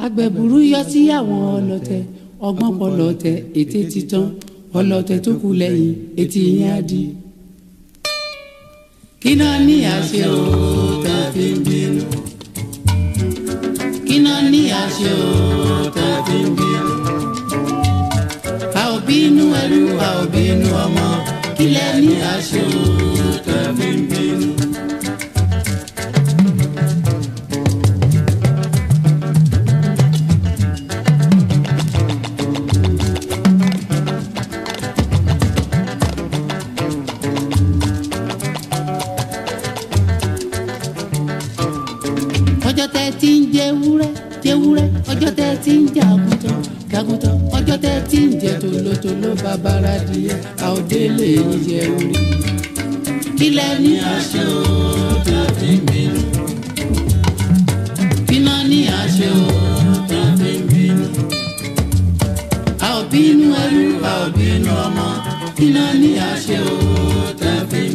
agbẹ̀bùrú yọ sí àwọn ọlọ́tẹ̀ ọgbọ́n pọlọ́tẹ̀ ètè titan ọlọ́tẹ̀ tó kù lẹ́yìn etí yẹn á di. kí náà ní àṣẹ o tá a fi ń bínú. kí náà ní àṣẹ o tá a fi ń bínú. a ò bínú ẹrú a ò bínú ọmọ kí lẹ ní àṣẹ o tá a fi ń bínú. ọjọ́ tẹ́ ti ń jẹ wúrẹ́ jẹ wúrẹ́ ọjọ́ tẹ́ ti ń jaguntan jaguntan ọjọ́ tẹ́ ti ń jẹ tòlótòló bàbára díẹ̀ àòdélé yín jẹ orí. kílẹ̀ ní àṣẹ o tá a fi ń bínú. kíná ní àṣẹ o tá a fi ń bínú. a ò bínú ẹrú a ò bínú ọmọ kíná ní àṣẹ o tá a fi ń